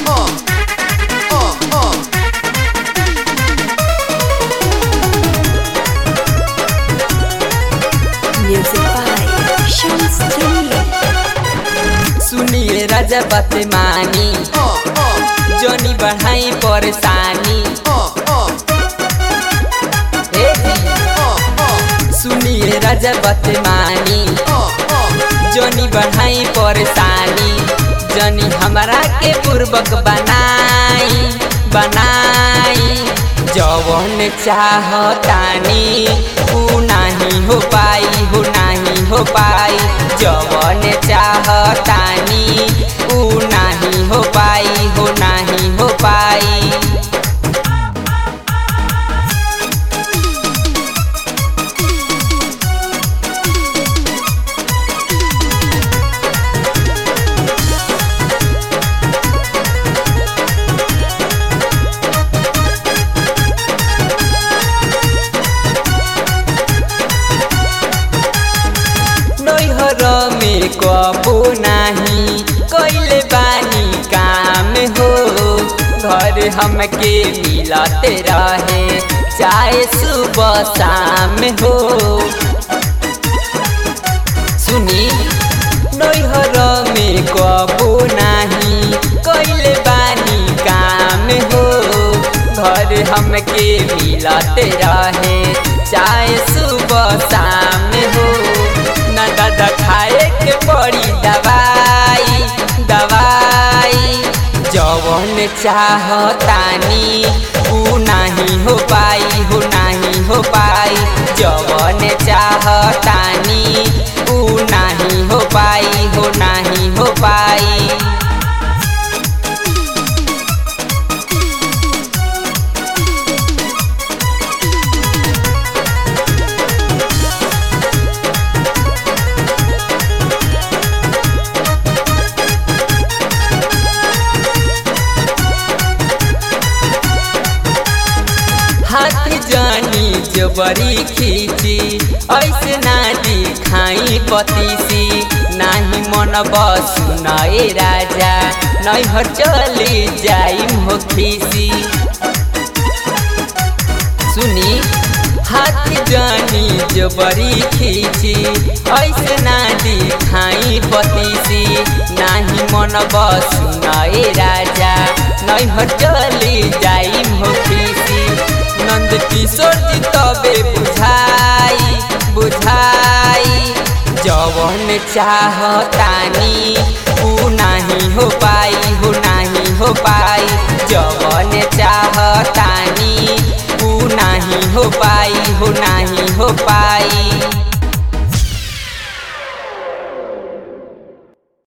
Music by Shams Jamil. सुनिए राजा बात मानी जोनी बढ़ाई परेशानी ए जी। सुनिए राजा बात मानी जोनी बढ़ाई परेशानी जनी हमारा के पूर्वक बनाई बनाई जवन चाहतानी ऊ नाही हो पाई हो नाही हो पाई जवन चाहतानी ऊ नाही हो पाई हो नाही हो पाई नैहर में कबो नाही कैले बानी काम हो घर हमके मिलते रहे चाहे सुबह शाम हो सुनी नैहर में कबो नाही कैले बानी काम हो घर हमके मिलते रहे चाहे सुबह शाम हो न दादा खाए के पड़ी दवाई दवाई जवन चाहतानी ऊ नाही हो पाई हो नाही हो पाई जवन चाहतानी ऊ नाही हो पाई हो नाही हो पाई हाथ जानी जबरी खींची ऐसे ना दिखाई पतीसी नाही मन बसुनाए राजा नैहर चली जाई हो खीसी सुनी हाथ जानी जबरी खींची ऐसे ना दिखाई पतीसी नाही मन बसुनाए राजा नैहर चली जाई हो खीसी नंद किशोर जी तबे बुझाई बुझाई जवन चाहतानी ऊ नाही हो पाई हो नाही हो पाई जवन चाहतानी ऊ नाही हो पाई हो नाही हो पाई